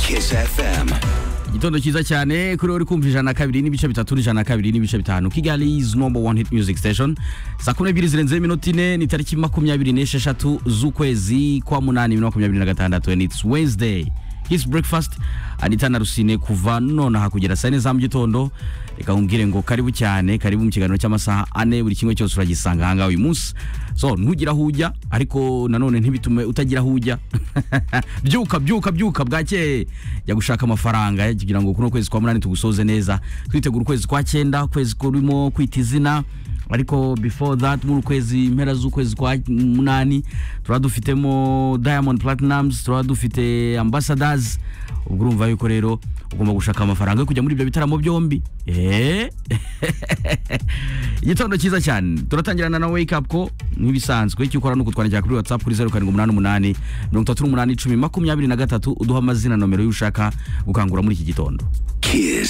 Kiss FM. igitondo cyiza cyane kuri we uri kumva ijana na kabiri n'ibice bitatu ijana na kabiri n'ibice bitanu kigali is number one hit music station saa kumi n'ebyiri zirenzeho iminota ine ni tariki makumyabiri n'esheshatu z'ukwezi kwa munani bibiri na makumyabiri na gatandatu and it's wednesday his breakfast anita na rusine kuva nonaha kugera saa yine za mu gitondo reka nkubwire ngo karibu cyane karibu mu kiganiro cy'amasaha ane buri kimwe cyose uragisanga aha ngaha uyu munsi so ntugire aho ujya ariko nanone ntibitume utagira aho ujya byuka byuka byuka bwakeye jya gushaka amafaranga kugira ngo kuno kwezi kwa munani tugusoze neza twitegura ukwezi kwa cyenda ukwezi kurimo kwita izina ariko before that muri ukwezi impera z'ukwezi kwa munani turaba dufitemo diamond platinums turaba dufite ambassadors ubwo urumva yuko rero ugomba gushaka amafaranga yo kujya muri ibyo bitaramo byombi Eh. igitondo cyiza cyane turatangirana na wake up ko nk'ibisanzwe icyo ukora ni ukutwandikira kuri whatsapp kuri zeru karindwi umunani umunani mirongo itatu n'umunani icumi makumyabiri na gatatu uduha amazina nomero y'ushaka gukangura muri iki gitondo Kiss.